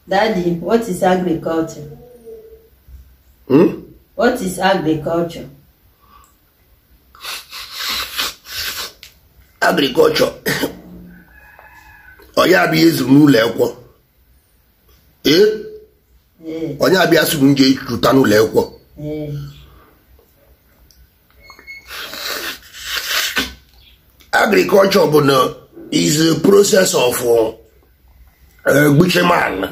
Daddy, what is agriculture? Hmm? What is agriculture? agrikọlchọ onye abịa ezuru n'ụlọ akwụkwọ ee Eh, onye abịa sụrụ nje jụta n'ụlọ akwụkwọ eh. agriculture bụ na is a process of gbucheman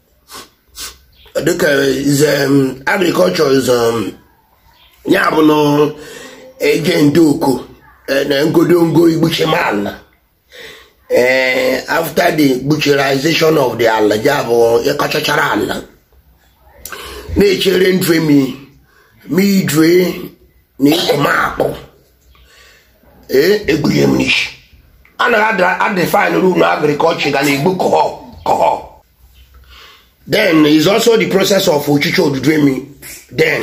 dịka is um, agriculture is um, ya bụ na eje ndị oko eh, na ngodongo igbucheman eh, after the butcherization of the ala ya bụ ịkọchachara ala na-echere ndụ emi ma idue na ịkụmakpụ ee egbughe m n'isi anaghị adefine rule na agriculture ga na-egbu kọhọ kọhọ then is also the process of ochiche odudu emi then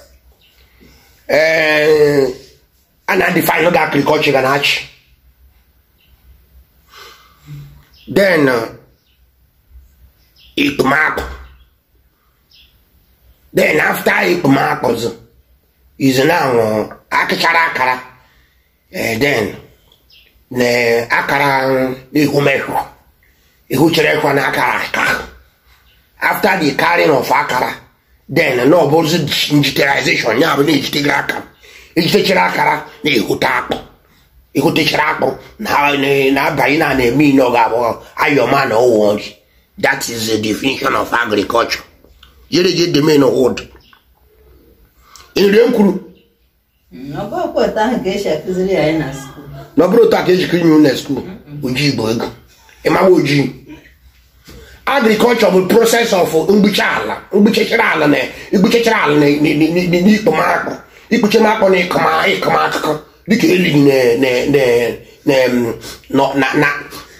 eh, a na-adefine oge agriculture ga na-achị then uh, ikpumakụ then after ikpumakụ is now akịchara akara eh, then na akara ihumehụ ihuchere ekwa na akara aka after the carrying of akara then na ọ bụzi digitalization ya bụ na ejitegara aka ejitechara akara na ehute akpụ ihutechara akpụ na na-abanye na na-eme ine ọ ga-abụ ayọma na ụwọ nri that is the definition of agriculture yere je deme na wood nri m kwuru Ọ bụ ọkwa otu ahụ ka esi akụziri ya anyị na skuul. na ọ bụrụ otu a ka ejikọ inye na skuul ojii bụ ego ịmawa ojii agrikọlchọ bụ proses of mgbuche ala mgbuchechara ala na igbuchechara ala na n'ikpomakpụ ikpuchemakpụ na ịkọma ịkọma akụkọ dịka eliri na na na na na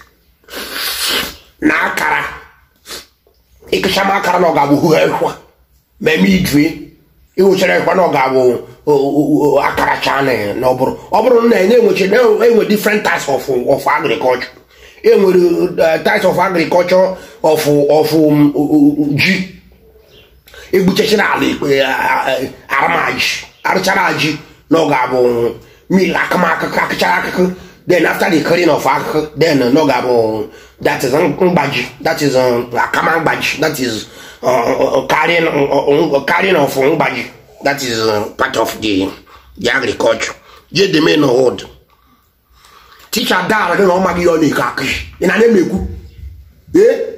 na akara ịkụchama akara na ọ ga-abụ hụ ekwa ma eme idue ịhụchara ekwa na ọ ga-abụ akara chana na ọ bụrụ ọ bụrụ na na-enweche na-enwe different types of of agriculture enwere uh, types of agriculture of of um, ji egbuchechara ala ikpe aramaji arụchara ji na ọ ga-abụ mil akụmakụkụ akụchara akụkụ then after the clearing of akụkụ then na ọ ga-abụ that is mgbaji that is uh, akama mgbaji that is uh, uh, carrying, uh, uh, carrying of mgbaji that is uh, part of the the agriculture je the main hold teacher dara gị na ọ maghị ihe ọ na-eke akụ ị na na-emekwu ee